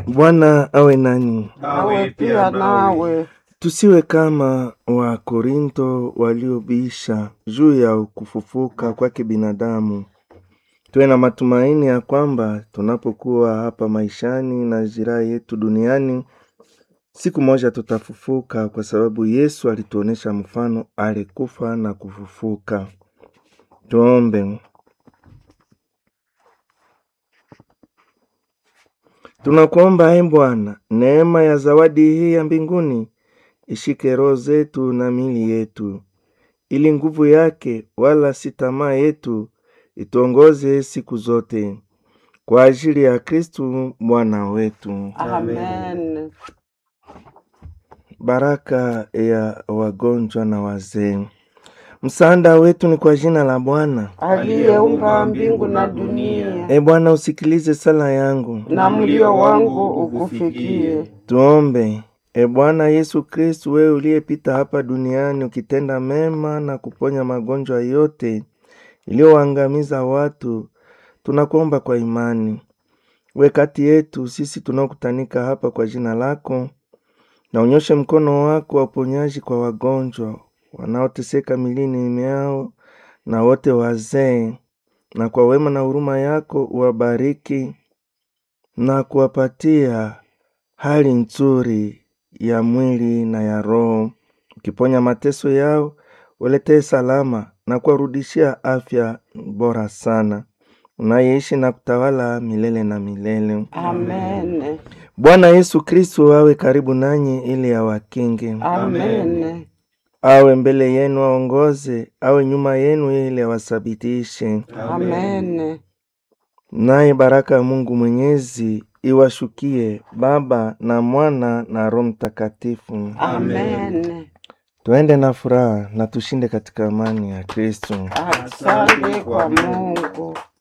Bwana awe nanyi. awe pia nawe. Tusiwe kama Wakorinto waliobisha juu ya kufufuka kwake binadamu. Tuwe na matumaini ya kwamba tunapokuwa hapa maishani na jiraha yetu duniani, siku moja tutafufuka, kwa sababu Yesu alituonesha mfano, alikufa na kufufuka. Tuombe. Tunakuomba e Bwana, neema ya zawadi hii ya mbinguni ishike roho zetu na mili yetu, ili nguvu yake wala si tamaa yetu ituongoze siku zote, kwa ajili ya Kristu Bwana wetu. Amen. Baraka ya wagonjwa na wazee. Msaada wetu ni kwa jina la Bwana. Aliyeumba mbingu na dunia, E Bwana, usikilize sala yangu. na mlio wangu ukufikie. Tuombe. E Bwana Yesu Kristu, wewe uliyepita hapa duniani ukitenda mema na kuponya magonjwa yote iliyoangamiza watu, tunakuomba kwa imani, we kati yetu sisi tunaokutanika hapa kwa jina lako, na unyoshe mkono wako wa uponyaji kwa wagonjwa wanaoteseka milini miao na wote wazee, na kwa wema na huruma yako uwabariki na kuwapatia hali nzuri ya mwili na ya roho, ukiponya mateso yao, uletee salama na kuwarudishia afya bora sana, unayeishi na kutawala milele na milele. Amen. Bwana Yesu Kristu awe karibu nanyi ili awakinge, Amen. awe mbele yenu aongoze, awe nyuma yenu ili awasabitishe. Amen. Naye baraka ya Mungu Mwenyezi iwashukie Baba na Mwana na Roho Mtakatifu. Amen. Tuende na furaha na tushinde katika amani ya Kristo. Asante kwa Mungu.